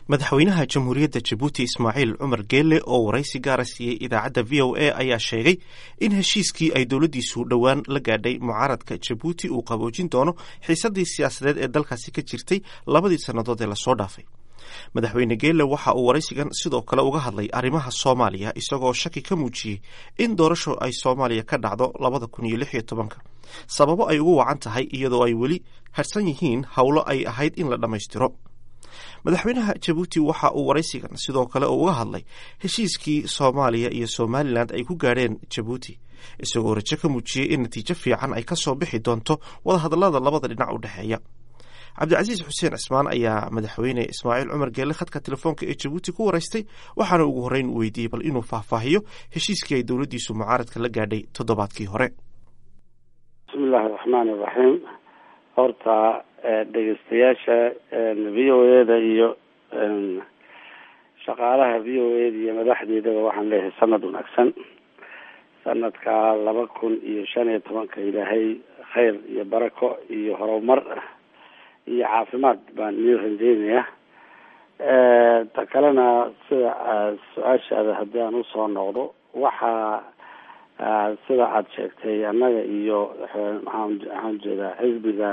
madaxweynaha jamhuuriyadda jabuuti ismaaciil cumar geelle oo waraysi gaara siiyey idaacadda v o a ayaa sheegay in heshiiskii ay dowladdiisu dhowaan la gaadhay mucaaradka jabuuti uu qaboojin doono xiisaddii siyaasadeed ee dalkaasi ka jirtay labadii sannadood ee lasoo dhaafay madaxweyne geelle waxa uu waraysigan sidoo kale uga hadlay arrimaha soomaaliya isagoo shaki ka muujiyey in doorasho ay soomaaliya ka dhacdo labada kun iyo lix iyo tobanka sababo ay ugu wacan tahay iyadoo ay weli harsan yihiin howlo ay ahayd in la dhammaystiro madaxweynaha jabuuti waxa uu waraysigan sidoo kale uga hadlay heshiiskii soomaaliya iyo somalilan ay ku gaadheen jabuuti isagoo rajo ka muujiyey in natiijo fiican ay ka soo bixi doonto wadahadallada labada dhinac u dhexeeya cabdicasiis xuseen cismaan ayaa madaxweyne ismaaciil cumar geelle khadka telefoonka ee jabuuti ku waraystay waxaana ugu horreyn weydiiyey bal inuu faahfaahiyo heshiiskii ay dowladdiisu mucaaradka la gaadhay toddobaadkii hore bismillahi raxmaani iraxiim horta dhegeystayaasha v o eda iyo shaqaalaha v o eda iyo madaxdeedaba waxaan leeyahay sanad wanaagsan sanadka laba kun iyo shan iyo tobanka ilaahay khayr iyo barako iyo horumar iyo caafimaad baan ii rajeynaya ta kalena sida su-aashaada haddii aan usoo noqdo waxaa sida aada sheegtay annaga iyo maxaan waxaan jeedaa xisbiga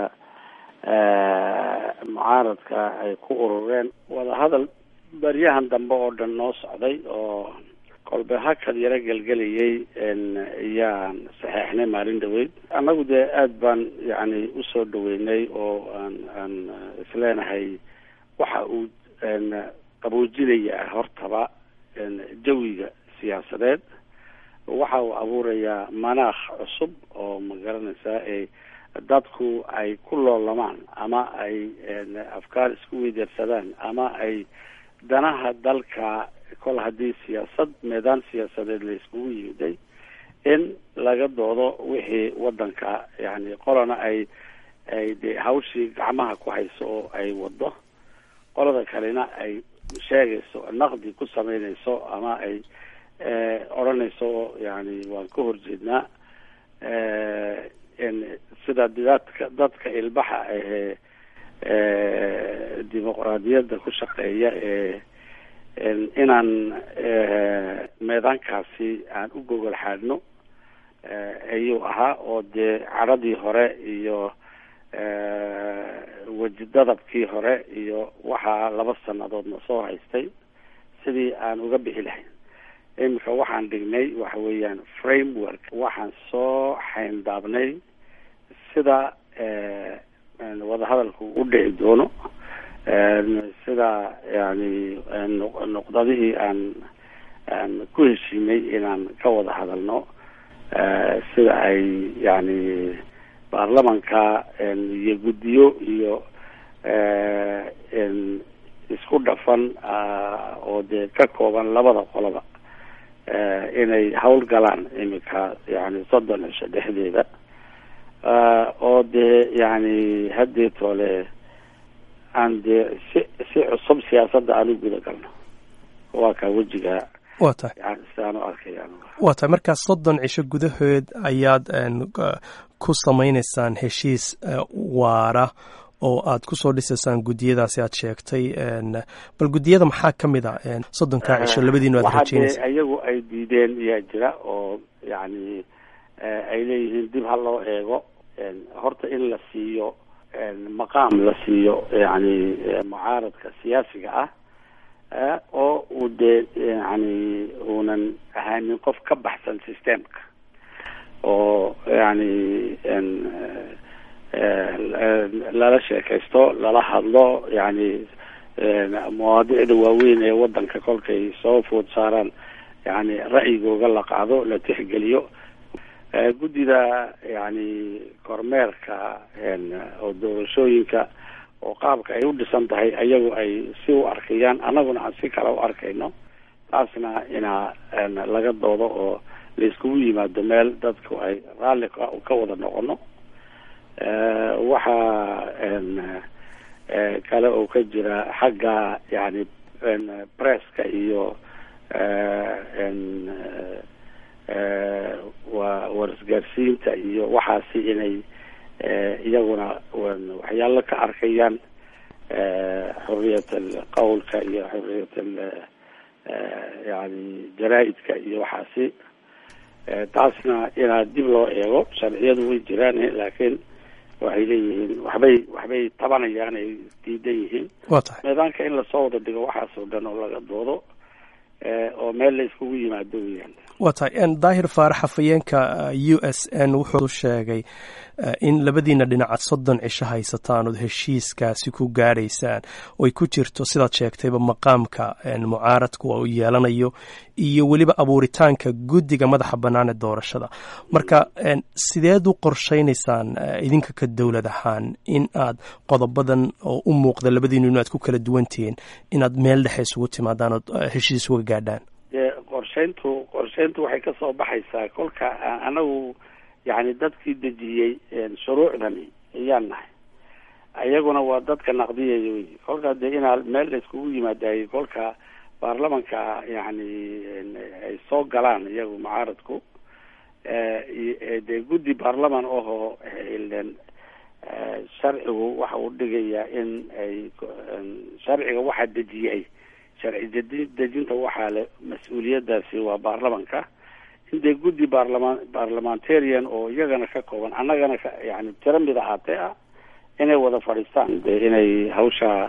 mucaaradka ay ku urureen wadahadal baryahan dambe oo dhan noo socday oo kolbe hakad yaro gelgelayay ayaan saxeixnay maalin dhaweyd annagu dee aada baan yani usoo dhaweynay oo aan aan isleenahay waxa uu qaboojinaya hortaba jawiga siyaasadeed waxa uu abuurayaa manaakh cusub oo ma garanaysaa ee dadku ay ku loolamaan ama ay afkaar isku weydeersadaan ama ay danaha dalka kol haddii siyaasad meedaan siyaasadeed la iskugu yimiday in laga doodo wixii wadanka yani qolana ay ay de hawshii gacmaha ku hayso oo ay wado qolada kalena ay sheegayso naqdi ku sameynayso ama ay odhanayso yani waan ka horjeednaa sida dadka dadka ilbaxa ahee dimuqraadiyadda ku shaqeeya ee inaan meedaankaasi aan u gogol xaadhno ayuu ahaa oo dee cadhadii hore iyo weji dadabkii hore iyo waxaa laba sanadoodna soo haystay sidii aan uga bixi lahayn iminka waxaan dhignay waxa weeyaan framework waxaan soo xayndaabnay sida wadahadalku u dhici doono sida yani nuqdadihii aan aan ku heshiinay inaan ka wada hadalno sida ay yani baarlamanka iyo guddiyo iyo isku dhafan oo dee ka kooban labada qoloba inay hawl galaan iminka yani soddon cisho dhexdeeda oo dee yani haddeetoole aan dee si si cusub siyaasadda aan u guda galno waa kaa wejiga wa tahay yani sidaan u arkaya waa tahay markaa soddon cisho gudahood ayaad ku samaynaysaan heshiis waara oo aad kusoo dhisaysaan guddiyadaasi aad sheegtay bal guddiyada maxaa ka mid a soddonkaa cisho labadiinu aad rajeynaysa iyagu ay diideen ayaa jira oo yani ay leeyihiin dib ha loo eego horta in la siiyo maqaam la siiyo yani mucaaradka siyaasiga ah oo uu dee yani uunan ahaanin qof ka baxsan systemka oo yani lala sheekaysto lala hadlo yani mawaadicda waaweyn ee wadanka kolkay soo food saaraan yani ra'yigooga la qaado la tixgeliyo guddida yani kormeerka oo doorashooyinka oo qaabka ay u dhisan tahay ayagu ay si u arkayaan annaguna aan si kale u arkayno taasna inaa laga doodo oo la iskugu yimaado meel dadku ay raalli ka wada noqono waxaa kale oo ka jira xagga yani presska iyo wa warisgaarsiinta iyo waxaasi inay iyaguna waxyaalo ka arkayaan xuriyat alqawlka iyo xuriyat yani jaraa-idka iyo waxaasi taasna inaa dib loo eego sharciyadu way jiraan laakiin waxay leeyihiin waxbay waxbay tabanayaan ay diidan yihiin waa tahay meedaanka in lasoo wada dhigo waxaas oo dhan oo laga doodo oo meel la iskugu yimaado weyaan waa tahay daahir faarax hafayeenka u s n wuxuu sheegay in labadiina dhinaca soddon cisho haysataan ood heshiiskaasi ku gaadhaysaan oy ku jirto sidaad sheegtayba maqaamka mucaaradku uu yeelanayo iyo weliba abuuritaanka guddiga madaxa bannaan ee doorashada marka sideed u qorshaynaysaan idinka ka dowlad ahaan in aad qodobadan oo u muuqda labadiinu in aad ku kala duwantihiin inaad meel dhexe isugu timaadaan ood heshiis uga gaadhaan qorshayntu qorshayntu waxay ka soo baxaysaa kolka anagu yani dadkii dejiyey shuruucdani ayaan nahay iyaguna waa dadka naqdiyaya wey kolka dee inaa meel la iskugu yimaadaayey kolka baarlamanka yani ay soo galaan iyagu mucaaradku dee guddi baarlaman ahoo sharcigu waxa uu dhigayaa in ay sharciga waxaa dejiyay sharci dedi dejinta waxaa le mas-uuliyadaasi waa baarlamanka in dee guddi baarlaman barlamentarian oo iyagana ka kooban annagana ka yani tiro mid ahaatee ah inay wada fadhiistaan dee inay hawsha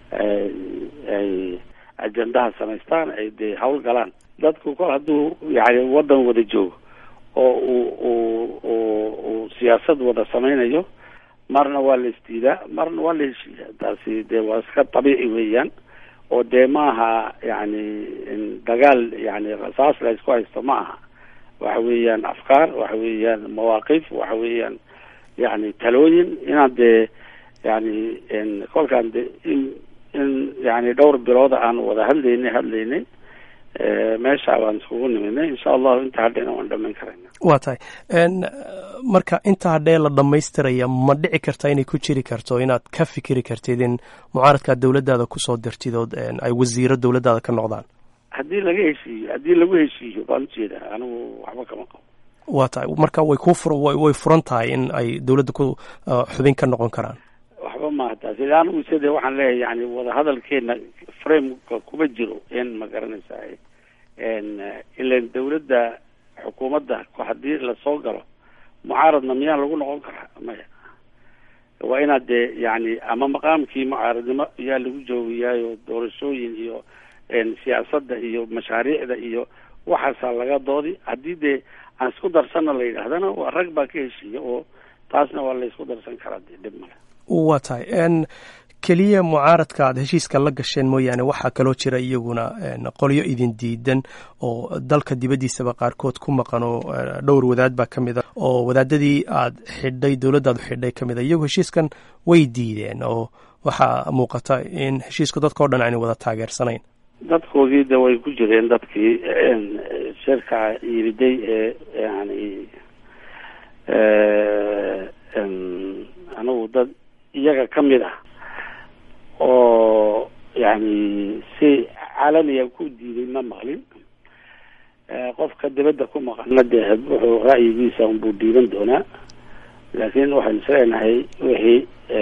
ay ajendaha samaystaan ay dee hawl galaan dadku kol hadduu yani waddan wada joogo oo uu uu uu uu siyaasad wada samaynayo marna waa la isdiidaa marna waa la heshiiyaa taasi dee waa iska dabiici weeyaan oo dee maaha yani dagaal yani rasaas la isku haysto ma aha waxa weeyaan afkaar waxa weeyaan mawaaqif waxa weeyaan yani talooyin inaan dee yani kolkaan de in in yani dhowr bilooda aan wada hadlaynay hadlaynay meesha baan iskugu niminay insha allahu inta hadhayna waan dhamayn karayna waa tahay marka inta hadhee la dhammaystiraya ma dhici karta inay ku jiri karto inaad ka fikiri kartid in mucaaradkaad dowladdaada kusoo dirtid ood ay wasiiro dowladdaada ka noqdaan haddii laga heshiiyo haddii lagu heshiiyo baan ujeedaa anigu waxba kama qabo waa tahay marka way ku fur way furan tahay in ay dowladda ku xubin ka noqon karaan waxba maaha taasi ila anigu side waxaan leeyahay yani wadahadalkeena frameka kuma jiro in ma garanaysaa ilan dawladda xukuumadda haddii lasoo galo mucaaradna miyaan lagu noqon karaa maya waa inaad dee yani ama maqaamkii mucaaradnimo ayaa lagu joogayaayo doorashooyin iyo siyaasadda iyo mashaariicda iyo waxaasaa laga doodi haddii dee aan isku darsana la yidhaahdana waa rag baa ka heshiiya oo taasna waa la isku darsan karaa dee dhib male waa tahay keliya mucaaradka aad heshiiska la gasheen mooyaane waxaa kaloo jira iyaguna qolyo idin diidan oo dalka dibaddiisaba qaarkood ku maqan oo dhowr wadaad baa ka mid a oo wadaadadii aad xidhay dowladdaadu xidhay ka mid a iyagu heshiiskan way diideen oo waxaa muuqata in heshiisku dadka o dhan aanay wada taageersanayn dadkoodii de way ku jireen dadkii shirka yiriday ee yani anigu dad iyaga ka mid ah oo yani si caalamiya ku diiday ma maqlin qofka dibadda ku maqana dee wuxuu ra'yigiisa unbuu dhiiban doonaa laakiin waxaan isleenahay wixii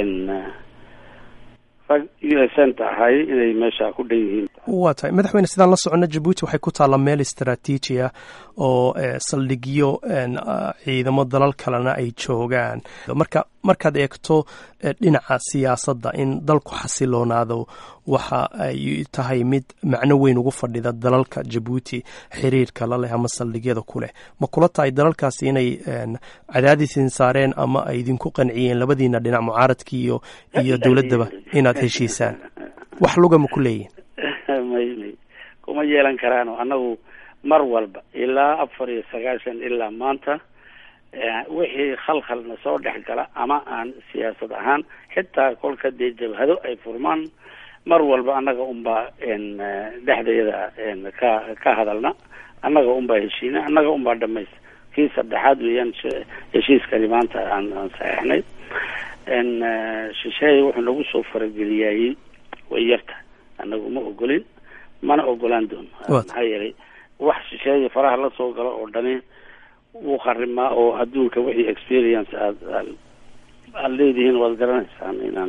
rag unisenta ahay inay meesha ku dhan yihiin waa tahay madaxweyne sidaan la socono jabuuti waxay ku taalla meel istraatiiji ah oo saldhigyo ciidamo dalal kalena ay joogaan marka markaad eegto dhinaca siyaasadda in dalku xasiloonaado waxa ay tahay mid macno weyn ugu fadhida dalalka jabuuti xiriirka la leh ama saldhigyada ku leh ma kula tahay dalalkaasi inay cadaadisin saareen ama ay idinku qanciyeen labadiina dhinac mucaaradkii iyo iyo dowladdaba inaad heshiisaan wax luga ma ku leeyihin may may kuma yeelan karaano annagu mar walba ilaa afar iyo sagaashan ilaa maanta wixii khalkhalna soo dhex gala ama aan siyaasad ahaan xitaa kolka dee jabhado ay furmaan mar walba annaga unbaa dhexdeeda ka ka hadalna annaga unbaa heshiina annaga unbaa dhamaysta kii saddexaad weeyaan heshiiskani maanta aan aan saxeixnay shisheeye wuxuu nagu soo farageliyayey way yarta annagu ma ogolin mana ogolaan doono maxaa yeelay wax shisheeye faraha la soo galo oo dhani wuu kharimaa oo adduunka wixii experience aad aad leedihiin waad garanaysaan inaanay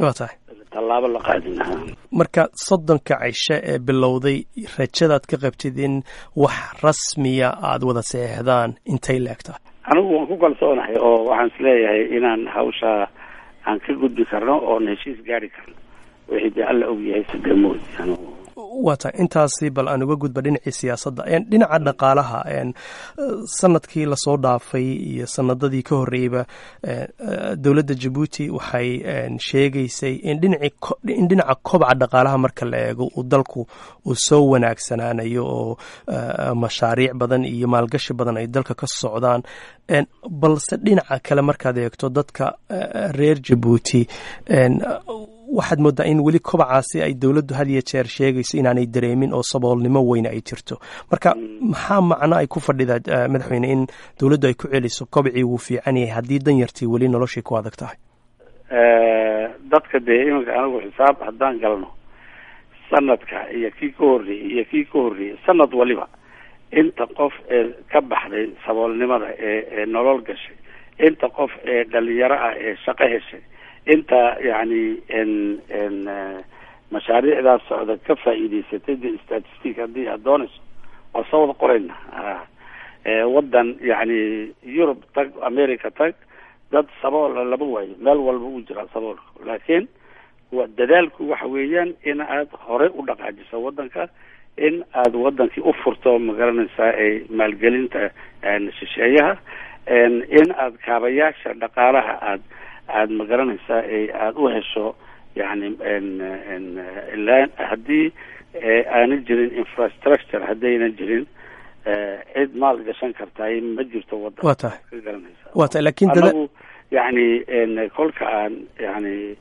waa tahay tallaabo la qaadi lahaa marka soddonka cisho ee bilowday rajadaad ka qabtid in wax rasmiya aada wada saxeexdaan intay leegtahay anigu waan ku kalsoonahay oo waxaan isleeyahay inaan hawshaa aan ka gudbi karno oon heshiis gaari karno wixii dee alla og yahay sidamoodi anigu waa tahay intaasi bal aan uga gudba dhinacii siyaasadda dhinaca dhaqaalaha sanadkii lasoo dhaafay iyo sanadadii ka horreeyeyba dowladda jabuuti waxay sheegaysay in dhinaci in dhinaca kobca dhaqaalaha marka la eego uu dalku uu soo wanaagsanaanayo oo mashaariic badan iyo maalgashi badan ay dalka ka socdaan balse dhinaca kale markaad eegto dadka reer jabuuti waxaad moodaa in weli kobacaasi ay dowladdu had iyo jeer sheegayso inaanay dareemin oo saboolnimo weyne ay jirto marka maxaa macno ay ku fadhidaa madaxweyne in dowladdu ay ku celiso kobcii wuu fiican yahay haddii danyartii weli noloshii ku adag tahay dadka dee iminka anigu xisaab haddaan galno sanadka iyo kii ka horreeyey iyo kii ka horreeyey sanad waliba inta qof ee ka baxday saboolnimada ee ee nolol gashay inta qof ee dhalinyaro ah ee shaqo heshay inta yacni n n mashaariicdaas socda ka faa'iidaysatay de statistic haddii aad doonayso waa soo wada qorayna waddan yacni yurub tag america tag dad sabool lama waayo meel walba uu jiraa saboolka laakiin wa dadaalku waxa weeyaan in aad horey u dhaqaajiso waddanka in aad wadankii u furto magaranaysaa ay maalgelinta shisheeyaha in aad kaabayaasha dhaqaalaha aad aada magaranaysaa aada u hesho yani ilaa haddii aana jirin infrastructure haddayna jirin cid maal gashan kartaay ma jirto wadan wa tahay ka garanaysa wa tahay lakin anagu yani kolka aan yani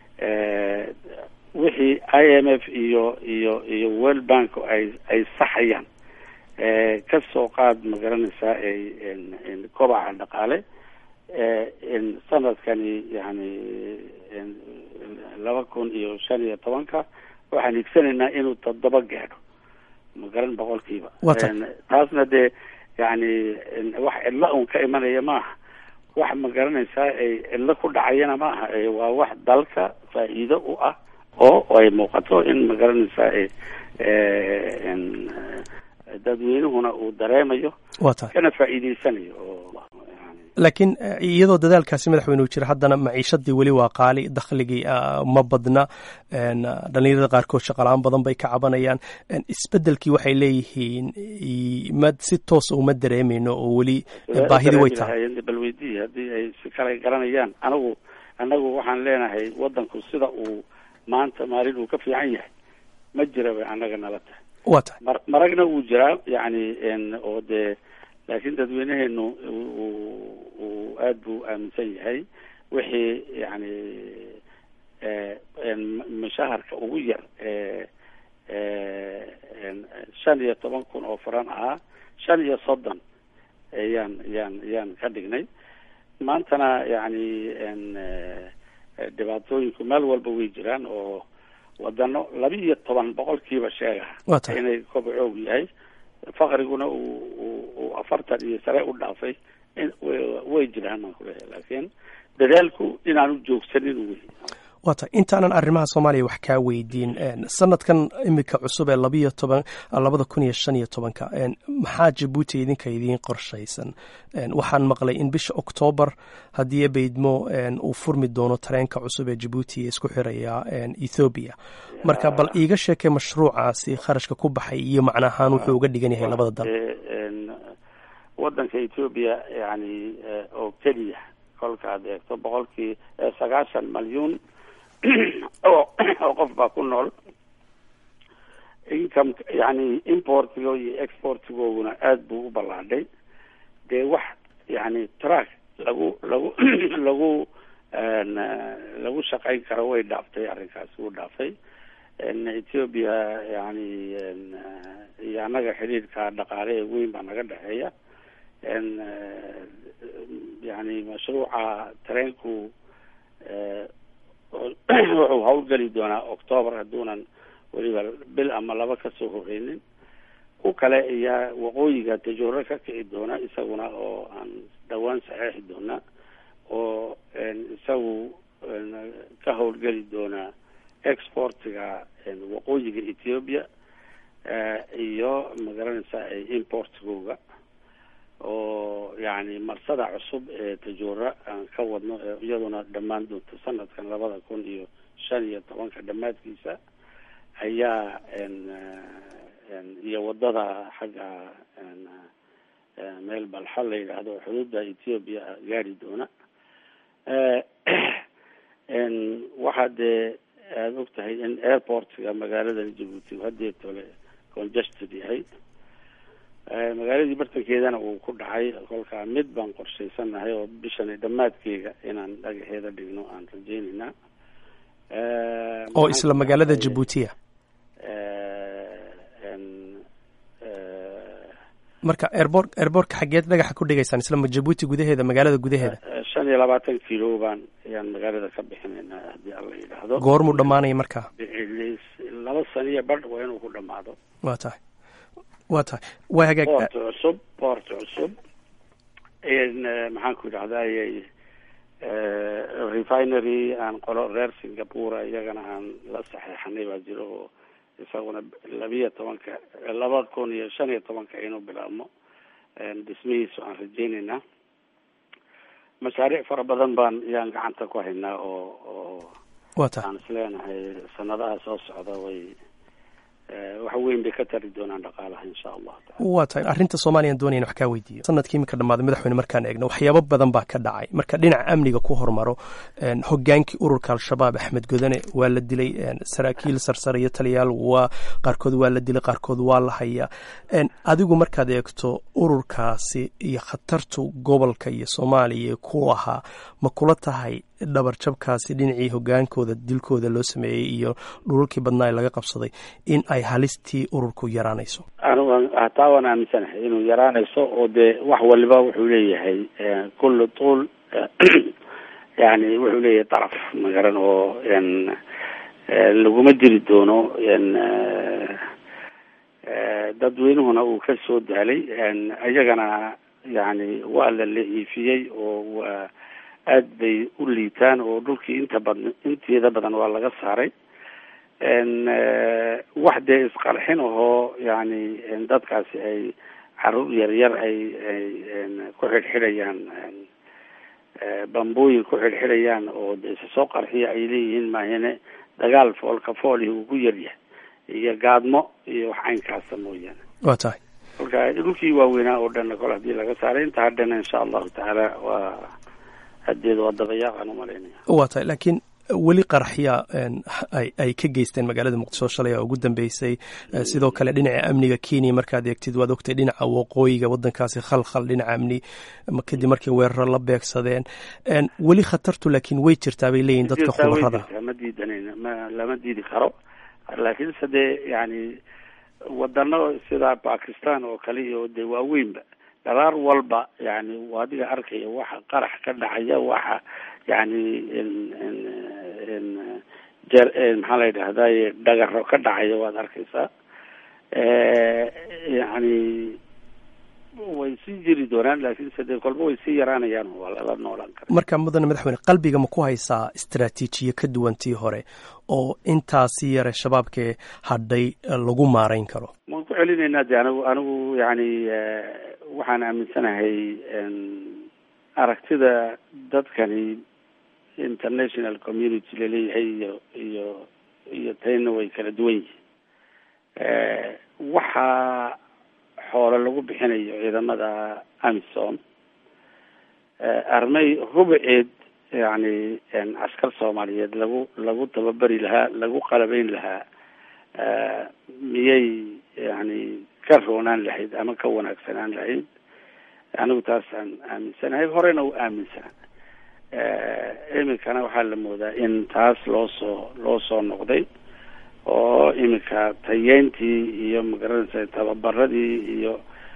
wixii i m f iyo iyo iyo world bank ay ay saxayaan ka soo qaad magaranaysaa kobaca dhaqaale sanadkani yani laba kun iyo shan iyo tobanka waxaan higsanaynaa inuu toddoba gaadho magaran boqolkiiba taasna dee yani wax cidlo un ka imanaya maaha wax magaranaysaa ay cidlo ku dhacayana maaha waa wax dalka faa'iido u ah oo ay muuqato in magaranaysaa dadweynuhuna uu dareemayo wa tahay kana faa'iideysanayo oo laakiin iyadoo dadaalkaasi madaxweyne uu jira haddana maciishadii weli waa qaali dakhligii ma badna dhalinyarada qaarkood shaqala-aan badan bay ka cabanayaan isbedelkii waxay leeyihiin ma si toosa uma dareemeyno oo weli baahidi way tahay bal weydii haddii ay si kale garanayaan anagu anagu waxaan leenahay wadanku sida uu maanta maalin uu ka fiican yahay ma jira bay annaga nala tahay wa tahay mar maragna wuu jiraa yani oo dee laakiin dadweyneheenu uu aada buu aaminsan yahay wixii yani mushaharka ugu yar shan iyo toban kun oo faran ahaa shan iyo soddon yaan yaan yaan ka dhignay maantana yani dhibaatooyinku meel walba way jiraan oo wadano laba iyo toban boqolkiiba sheegaha inay kobcoog yahay fakriguna uu afartan iyo sare u dhaafay way jiraan baan kuleeyahay laakiin dadaalku inaanu joogsanin wey waa tahay intaanan arrimaha soomaaliya wax kaa weydiin sanadkan imika cusub ee labiyo toban labada kun iyo shan iyo tobanka maxaa jabuuti idinka idiin qorshaysan waxaan maqlay in bisha oktoobar haddii baydmo uu furmi doono tareenka cusub ee jabuuti ee isku xiraya ethoobiya marka bal iiga sheekay mashruucaasi kharashka ku baxay iyo macnahaan wuxuu uga dhigan yahay labada dal wadanka ethoobiya yani oo keliya kolka aad eegto boqolkii sagaashan malyuun oo qof baa ku nool income yani importigo iyo exportigooguna aada buu u ballaadhay dee wax yani track lagu lagu lagu lagu shaqayn karo way dhaaftay arrinkaasi wuu dhaafay ethiopia yani iyo annaga xidhiidhka dhaqaale ee weyn baa naga dhexeeya yani mashruuca tareenku wuxuu hawlgeli doonaa octoobar hadduunan weliba bil ama laba kasoo horeynin ku kale ayaa waqooyiga tajooro ka kici doona isaguna oo aan dhawaan saxeexi doona oo isagu ka howlgeli doonaa exportiga waqooyiga ethiopia iyo magaranaysa importkooga oo yani marsada cusub ee tajuura aan ka wadno iyaduna dhammaan doonto sanadkan labada kun iyo shan iyo tobanka dhammaadkiisa ayaa iyo wadada xagga meel balxo la yidhaahdo xuduudda ethiopia gaari doona waxaa dee aada og tahay in airportka magaalada jabuuti hadeetole congested yahay magaaladii bartankeedana uu ku dhacay kolkaa mid baan qorshaysanahay oo bishani dhammaadkeega inaan dhagaxeeda dhigno aan rajeyneynaa oo isla magaalada jabuutiya marka airbor airbortka xageed dhagaxa ku dhigaysaan isla jabuuti gudaheeda magaalada gudaheeda shan iyo labaatan kilo baan ayaan magaalada ka bixinaynaa haddii alla yidhaahdo goormuu dhamaanaya markaa laba saniyo badh waa inuu ku dhamaado wa tahay wa tahay waa hagaag port cusub port cusub maxaan ku yidhahday refinery aan qolo reer singapore iyagana aan la saxeexanay baa jiro oo isaguna labiyo tobanka laba kun iyo shan iyo tobanka inuu bilaabmo dhismihiisu aan rajeyneynaa mashaariic fara badan baan yaan gacanta ku haynaa oo oo wa tahay aan isleenahay sanadaha soo socda way wax weyn bay ka tari doonaan dhaqaalaha insha allahu taala waa tahay arrinta soomaliyan doonaya in wax kaa weydiiyo sanadkii iminka dhammaaday madaxweyne markaan eegno waxyaabo badan baa ka dhacay marka dhinaca amniga ku hormaro hogaankii ururka al-shabaab axmed godane waa la dilay saraakiil sarsare iyo taliyaal waa qaarkood waa la dilay qaarkood waa la hayaa adigu markaad eegto ururkaasi iyo khatartu gobolka iyo soomaaliya ku ahaa ma kula tahay dhabarjabkaasi dhinacii hogaankooda dilkooda loo sameeyey iyo dhulalkii badnaa laga qabsaday in ay halistii ururku yaraanayso anigu hataa waan aaminsanahay inuu yaraanayso oo dee wax waliba wuxuu leeyahay kulli tuul yani wuxuu leeyahay daraf magaran oo laguma diri doono dadweynuhuna uu ka soo daalay iyagana yani waa la la-iifiyey oo waa aad bay u liitaan oo dhulkii inta badan inteeda badan waa laga saaray wax dee isqarxin ahoo yani dadkaasi ay caruur yaryar ay ay ku xidhxidhayaan bambooyin ku xidhxidhayaan oo de isa soo qarxiya ay leeyihiin maahine dagaal foolka foolihi uu ku yaryahay iyo gaadmo iyo wax caynkaasa mooyaane waa tahay kolka dhulkii waaweynaa oo dhanna kole hadii laga saaray inta hadhana insha allahu tacaala waa hadeed waa dabayaaqaan umalaynaya waa tahay laakiin weli qaraxya ay ay ka geysteen magaalada muqdisho shalay oo ugu dambeysay sidoo kale dhinaca amniga kenya markaad eegtid waad ogtay dhinaca waqooyiga wadankaasi khalkhal dhinaca amni kadib markay weeraro la beegsadeen weli khatartu laakiin way jirtaa bay leeyihin dadka khubarada ma diidanayna ma lama diidi karo laakiinse dee yani wadano sida bakistan oo kale iyo dee waaweynba dharaar walba yani adiga arkaya waxa qarax ka dhacaya waxa yani jer maxaa la yidhahday dhagaro ka dhacaya waad arkaysaa yani way sii jiri doonaan laakiinse dee kolba way sii yaraanayaan waa lala noolaan kara marka mudane madaxweyne qalbiga ma ku haysaa istraatiijiye ka duwan tii hore oo intaasi yare shabaabkee hadhay lagu maarayn karo waan ku celinaynaa de anigu anigu yani waxaan aaminsanahay aragtida dadkani international community laleeyahay iyo iyo iyo tayna way kala duwan yihiin waxaa xoolo lagu bixinayo ciidamada amisom armay rubuceed yani askar soomaaliyeed lagu lagu tababari lahaa lagu qalabeyn lahaa miyay yani ka roonaan lahayd ama ka wanaagsanaan lahayd anigu taasaan aaminsanahay horena u aaminsanaa iminkana waxaa la moodaa in taas loo soo loo soo noqday oo iminka tayeyntii iyo magaranaysa tababaradii iyo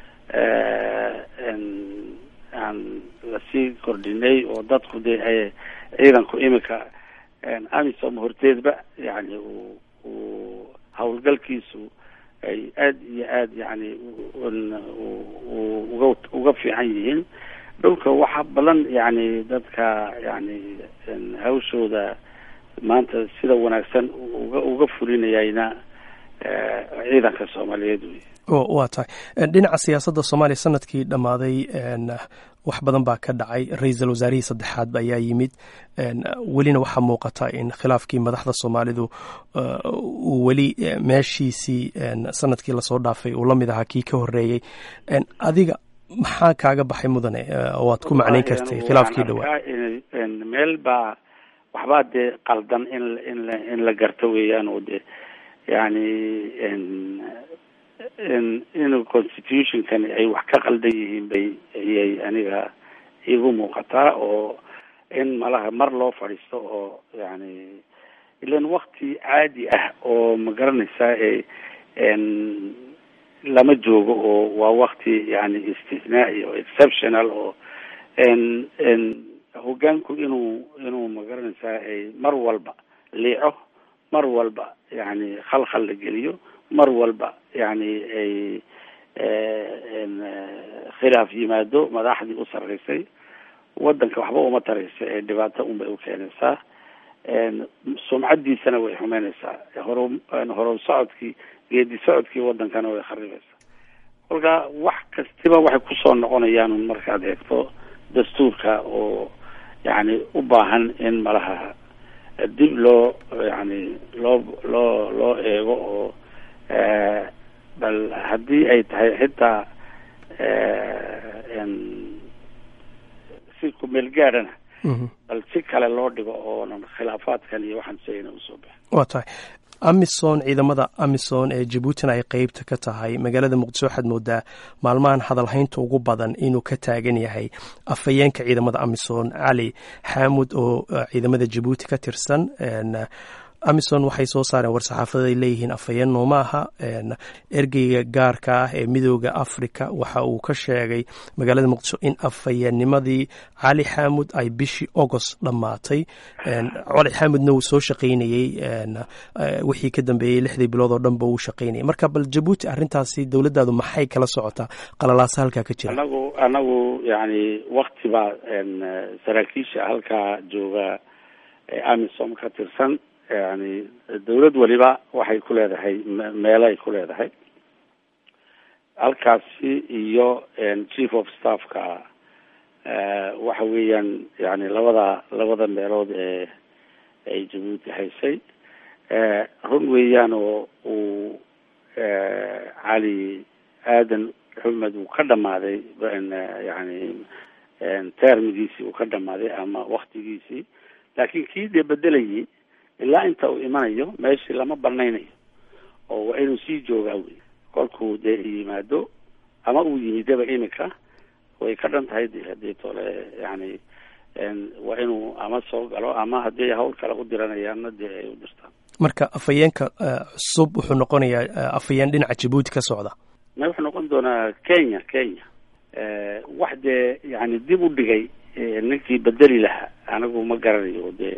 aan lasii kordhinay oo dadku dee ay ciidanku iminka amisom horteedba yani uu uu hawlgalkiisu ay aad iyo aad yani uga uga fiican yihiin dhulka waxa badan yani dadka yani hawshooda maanta sida wanaagsan uga uga fulinayayna ciidanka soomaaliyeed wey waa tahay dhinaca siyaasadda soomaaliya sanadkii dhammaaday wax badan baa ka dhacay ra-iisul wasaarihii saddexaad ayaa yimid welina waxaa muuqata in khilaafkii madaxda soomaalidu uu weli meeshiisii sanadkii lasoo dhaafay uu la mid ahaa kii ka horeeyey adiga maxaa kaaga baxay mudane oo aad ku macnayn kartay khilaafkii dhawaa meel baa waxbaa dee qaldan in in in la garto weeyaan oo de yani in constitutionkan ay wax ka qaldan yihiin bay ayay aniga igu muuqataa oo in malaha mar loo fadhiisto oo yani ilan wakti caadi ah oo ma garanaysaa e lama joogo oo waa wakti yani istisnaa'i oo exceptional oo n hogaanku inuu inuu ma garanaysaa ay mar walba liico mar walba yani khalkhal la geliyo mar walba yani ay khilaaf yimaado madaxdii u sarreysay wadanka waxba uma taraysa ee dhibaato unbay u keenaysaa sumcadiisana way xumeynaysaa horo horo socodkii geedi socodkii wadankana way kharibaysaa kolka wax kastiba waxay kusoo noqonayaan un markaad eegto dastuurka oo yani u baahan in malaha dib loo yani loo loo loo eego oo bal haddii ay tahay xitaa si kumeel gaadhana bal si kale loo dhigo oonan khilaafaadkan iyo waxaan sheegayna usoo bixin waa tahay amisom ciidamada amisom ee jabuutina ay qeybta ka tahay magaalada muqdisho waxaad moodaa maalmahan hadalhaynta ugu badan inuu ka taagan yahay afhayeenka ciidamada amisom cali xaamud oo ciidamada jabuuti ka tirsan amison waxay soo saareen war-saxaafada ay leeyihiin afhayeen nooma aha ergeyga gaarka ah ee midooda africa waxa uu ka sheegay magaalada muqdisho in afhayeennimadii cali xaamud ay bishii agost dhammaatay cali xaamudna uu soo shaqaynayey wixii ka dambeeyey lixdii bilood oo dhanba uu shaqaynayay marka bal jabuuti arrintaasi dowladdaadu maxay kala socotaa qalalaasa halkaa ka jira anagu anagu yani wakti baa saraakiisha halkaa jooga ee amisom ka tirsan yani dawlad waliba waxay ku leedahay meelo ay ku leedahay halkaasi iyo chief of staffka waxa weeyaan yani labada labada meelood ee ay jabuuti haysay run weeyaan oo uu cali aadan xumed uu ka dhamaaday yani termigiisii uu ka dhamaaday ama waktigiisii laakiin kii dee bedelayay ilaa inta uu imanayo meeshii lama banaynayo oo waa inuu sii joogaa wey kolkuu dee yimaado ama uu yimidaba iminka way ka dhan tahay de hadii tole yani waa inuu ama soo galo ama haddii hawl kale u diranayaanna dee ay u dirtaan marka afhayeenka cusub wuxuu noqonayaa afhayeen dhinaca jabuuti ka socda ma wuxuu noqon doonaa kenya kenya wax dee yani dib u dhigay ninkii bedeli lahaa anigu ma garanayo dee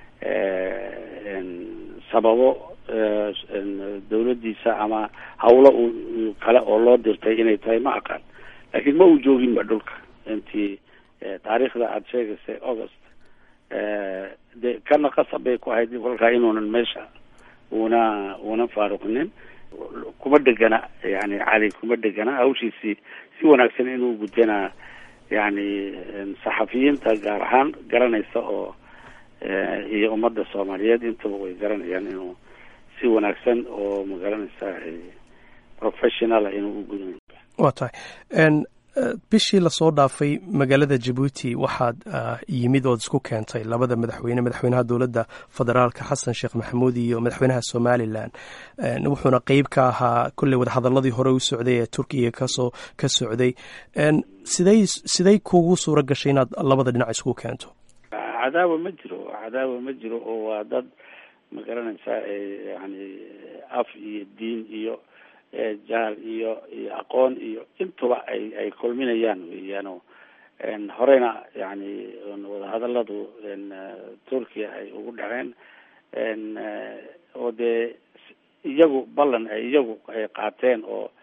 sababo dawladdiisa ama hawlo u kale oo loo dirtay inay tahay ma aqaan laakiin ma uu jooginba dhulka intii taariikhda aada sheegaysay august de kana qasab bay ku ahayd kolkaa inuunan meesha una una faaruqinin kuma dhegana yani cali kuma dhegana hawshiisii si wanaagsan inuu gudana yani saxafiyiinta gaar ahaan garanaysa oo iyo ummadda soomaaliyeed intaba way garanayaan inuu si wanaagsan oo ma garanaysaa professionala inuu u gudan waa tahay bishii lasoo dhaafay magaalada jabuuti waxaad yimid ood isku keentay labada madaxweyne madaxweynaha dowladda federaalka xasan sheekh maxamuud iyo madaxweynaha somalilan wuxuuna qeyb ka ahaa kolley wadahadaladii hore u socday ee turkiga kasoo ka socday siday siday kugu suura gashay inaad labada dhinac isku keento cadaawa ma jiro cadaawa ma jiro oo waa dad ma garanaysaa yani af iyo diin iyo jaal iyo iyo aqoon iyo intuba ay ay kulminayaan weeyaano horeyna yani wadahadaladu turkiya ay ugu dhaceen oo dee iyagu ballan ay iyagu ay qaateen oo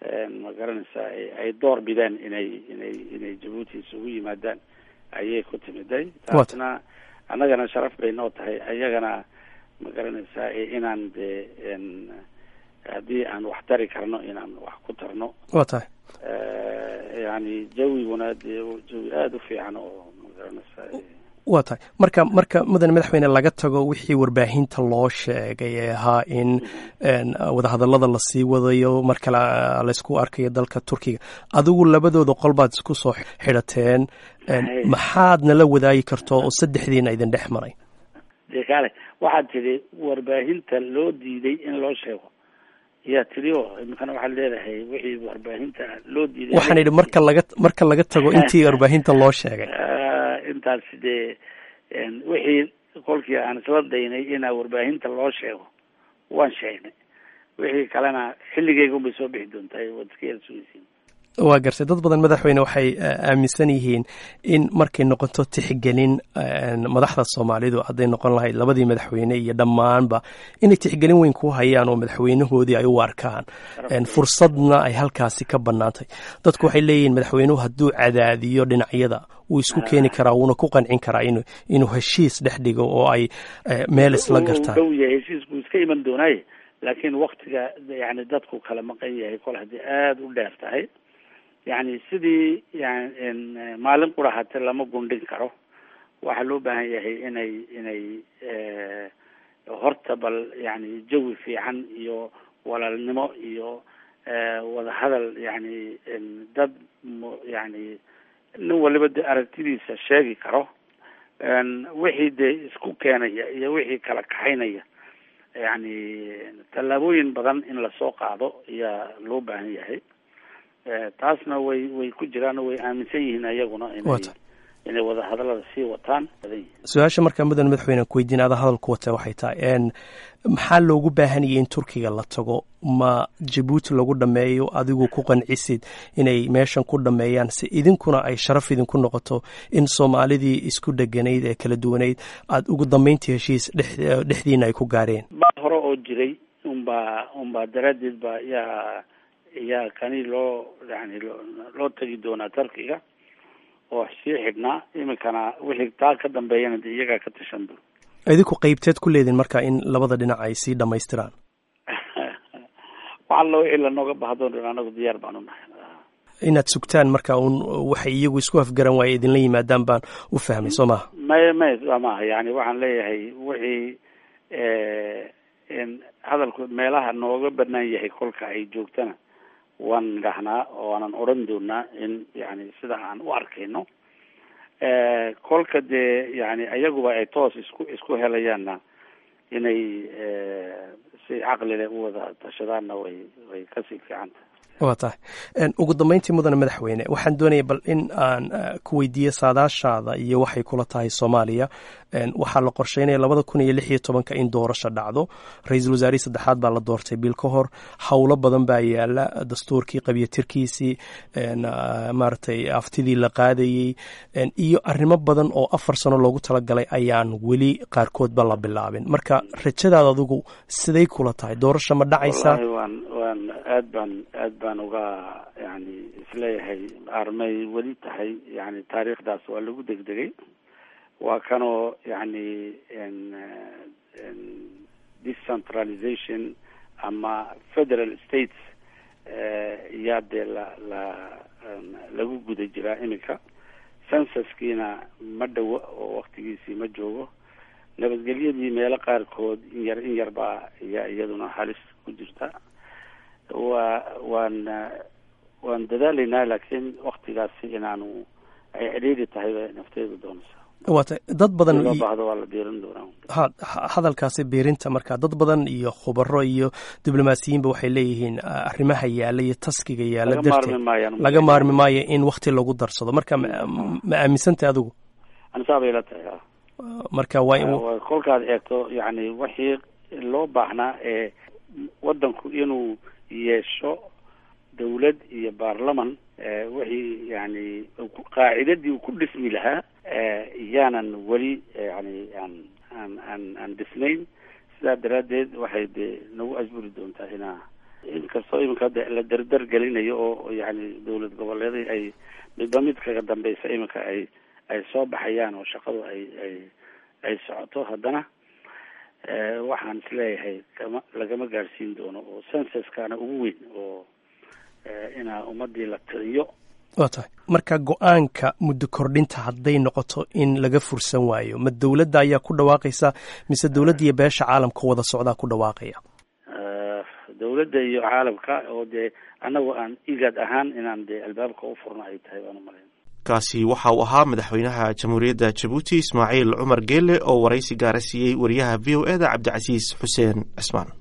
ma garanaysaa ay door bideen inay inay inay jabuuti isugu yimaadaan ayay ku timiday taasna annagana sharaf bay noo tahay ayagana ma garanaysaa inaan dee haddii aan wax tari karno inaan wax ku tarno wa tahay yani jawiguna dee jawi aada u fiican oo ma garanaysaa waa tahay marka marka mudane madaxweyne laga tago wixii warbaahinta loo sheegay ee ahaa in wadahadallada lasii wadayo mar kale laysku arkayo dalka turkiga adigu labadooda qol baad isku soo xidhateen maxaad nala wadaagi karto oo saddexdiina idin dhex maray de kaale waxaad tidhi warbaahinta loo diiday in loo sheego yaa tidhi oo imikana waxaad leedahay wixii warbaahinta loo diiday waxaan idhi marka laga marka laga tago intii warbaahinta loo sheegay intaas dee wixii kolkii aan isla daynay inaa warbaahinta loo sheego waan sheegnay wixii kalena xilligeyga unbay soo bixi doontaa waad iska yar sugeysiin waa gartay dad badan madaxweyne waxay aaminsan yihiin in markay noqoto tixgelin madaxda soomaalidu hadday noqon lahayd labadii madaxweyne iyo dhammaanba inay tixgelin weyn ku hayaan oo madaxweynahoodii ay u arkaan fursadna ay halkaasi ka bannaantay dadku waxay leeyihiin madaxweynuhu hadduu cadaadiyo dhinacyada wuu isku keeni karaa wuuna ku qancin karaa in inuu heshiis dhex dhigo oo ay meel isla gartaan dhow yahay heshiisku iska iman doonaaye laakiin waktiga yani dadku kala maqan yahay kol haddii aada u dheer tahay yani sidii yan maalin qura hate lama gundhin karo waxaa loo baahan yahay inay inay horta bal yani jawi fiican iyo walaalnimo iyo wadahadal yani dad yani nin waliba de aragtidiisa sheegi karo wixii dee isku keenaya iyo wixii kala kaxaynaya yani tallaabooyin badan in lasoo qaado ayaa loo baahan yahay taasna way way ku jiraan oo way aaminsan yihiin ayaguna inay inay wadahadallada sii wataan badan yihiin su-aasha markaa mudan madaxweyne ku weydiin ada hadalku wata waxay tahay maxaa loogu baahanayay in turkiga la tago ma jabuuti lagu dhameeyo adigu ku qancisid inay meeshan ku dhameeyaan si idinkuna ay sharaf idinku noqoto in soomaalidii isku dheganayd ee kala duwanayd aada ugu dambeyntii heshiis dhexdiina ay ku gaareen ba hore oo jiray unbaa unbaa daraaddeed ba yaa yaa kani loo yani loo tegi doonaa turkiga oo sii xidhnaa iminkana wixii taa ka dambeeyana de iyagaa ka tashan doon idinku qeybteed ku leedin marka in labada dhinac ay sii dhamaystiraan waxalla wixii lanooga bahdoon dhan anagu diyaar baan u nahay inaad sugtaan marka un waxay iyagu isku afgaran waaye idinla yimaadaan baan u fahmay soo maha may may maaha yani waxaan leeyahay wixii hadalku meelaha nooga banaan yahay kolka ay joogtana waan nidhahnaa oo aanan odhan doonaa in yani sida aan u arkayno kolka dee yani ayaguba ay toos isku isku helayaanna inay si caqlile u wada tashadaanna way way kasii fiicanta waa tahay ugu dambeyntii mudane madaxweyne waxaan doonaya bal in aan ku weydiiyo saadaashaada iyo waxay kula tahay soomaaliya waxaa la qorsheynaya labada kun iyo lix iyo tobanka in doorasho dhacdo ra-iisul wasaarihii saddexaad baa la doortay bil ka hor howlo badan baa yaala dastuurkii qabyatirkiisii maaragtay aftidii la qaadayey iyo arrimo badan oo afar sano loogu talagalay ayaan weli qaarkoodba la bilaabin marka rajadaada adigu siday kula tahay doorasho ma dhacaysaa waan waan aad baan aad baan uga yani isleeyahay armay weli tahay yani taariikhdaas waa lagu degdegay waa kanoo yani decentralization ama federal states yaa dee la la lagu guda jiraa iminka censuskiina ma dhowo oo waktigiisii ma joogo nabadgelyadii meelo qaarkood in yar in yar baa ayaa iyaduna halis ku jirta waa waan waan dadaalaynaa laakiin waktigaasi inaanu ay cidhiiri tahay bay nafteedu doonaysaa waata dad badan loo baahdo waa la biirin doonaa ha hadalkaasi biirinta marka dad badan iyo khubaro iyo diblomaasiyiinba waxay leeyihiin arrimaha yaala iyo taskiga yaala darteed laga maarmi maayo in wakti lagu darsado marka ma aaminsantay adigu anisaa bay la tahay marka waa kolkaad eegto yani wixii loo baahnaa ee waddanku inuu yeesho dawlad iyo baarlaman wixii yani qaacidadii uu ku dhismi lahaa yaanan weli yani aan aan aan aan dhisnayn sidaa daraaddeed waxay dee nagu asburi doontaa inaa inkastoo iminka de la dardar gelinayo oo yani dowlad goboleedii ay midba mid kaga dambeysa iminka ay ay soo baxayaan oo shaqadu ay ay ay socoto haddana waxaan isleeyahay kama lagama gaadhsiin doono oo censuskana ugu weyn oo inaa ummadii la tiriyo waa tahay marka go-aanka muddo kordhinta hadday noqoto in laga fursan waayo ma dowladda ayaa ku dhawaaqaysa mise dowladda iyo beesha caalamka wada socdaa ku dhawaaqaya dowladda iyo caalamka oo dee annagu aan igad ahaan inaan dee albaabka u furno ay tahay baan umalayn kaasi waxa uu ahaa madaxweynaha jamhuuriyadda jabuuti ismaaciil cumar geele oo waraysi gaara siiyey wariyaha v o e da cabdicasiis xuseen cismaan